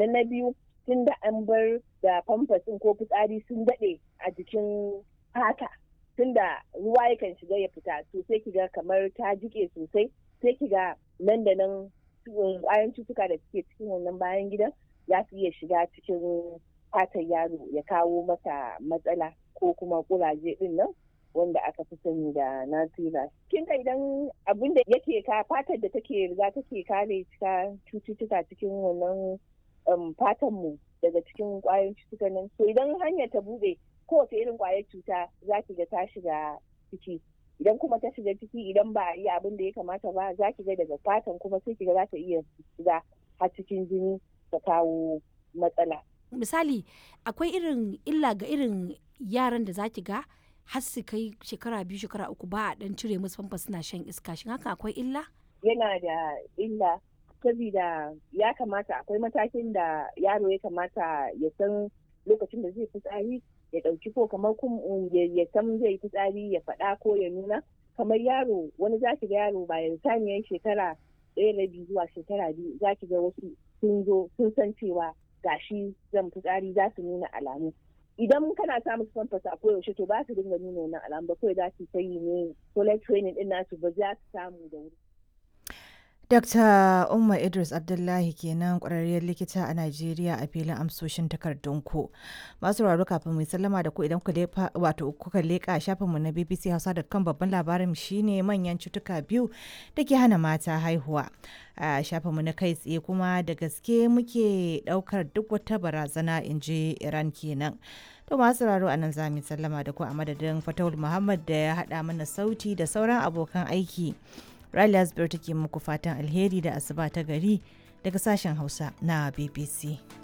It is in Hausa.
sannan na biyu tun da an bar da famfas ko fitsari sun daɗe a jikin fata tun da ruwa yakan shiga ya fita to sai kiga kamar ta jike sosai sai kiga nan da nan ƙwayan cutuka da suke cikin wannan bayan gidan za su iya shiga cikin fatan yaro ya kawo masa matsala ko kuma kuraje din nan wanda aka fi sani da natira kin ka idan abin da yake ka fatar da take riga take kare cututtuka cikin wannan fatan mu daga cikin kwayoyin cututtuka nan so idan hanyar ta bude kowace irin kwayar cuta za ki ga ta shiga ciki idan kuma ta shiga ciki idan ba a yi abin da ya kamata ba za ki ga daga fatan kuma sai ki ga za ta iya shiga har cikin jini ta kawo matsala misali akwai irin illa ga irin yaran da za ki ga har su kai shekara biyu shekara uku ba a dan cire musu famfa suna shan iska shin haka akwai illa yana da illa saboda ya kamata akwai matakin da yaro ya kamata ya san lokacin da zai fitsari ya ɗauki ko kamar ya san zai fitsari ya faɗa ko ya nuna kamar yaro wani za ki ga yaro bayan saniyar shekara ɗaya da biyu zuwa shekara biyu za ki ga wasu sun zo sun san cewa gashi zan fitsari za su nuna alamu idan kana sa musu famfas a koyaushe to ba su dinga nuna wannan alamu ba kawai za su ta yi ne toilet training din nasu ba za su samu da wuri. Dr. Umma Idris Abdullahi kenan kwararriyar likita a Najeriya a filin amsoshin takardunku. Masu raro kafin mai sallama da ku idan wato kuka leƙa shafinmu na BBC Hausa.com babban labarin shine manyan cutuka biyu da ke hana mata haihuwa. A shafinmu na kai tsaye kuma da gaske muke ɗaukar duk wata barazana in ji Iran kenan. To masu raro a nan za mu sallama da ku a madadin Fatawul Muhammad da ya haɗa mana sauti da sauran abokan aiki. Riley Asbir take muku fatan alheri da asuba ta gari daga sashen Hausa na BBC.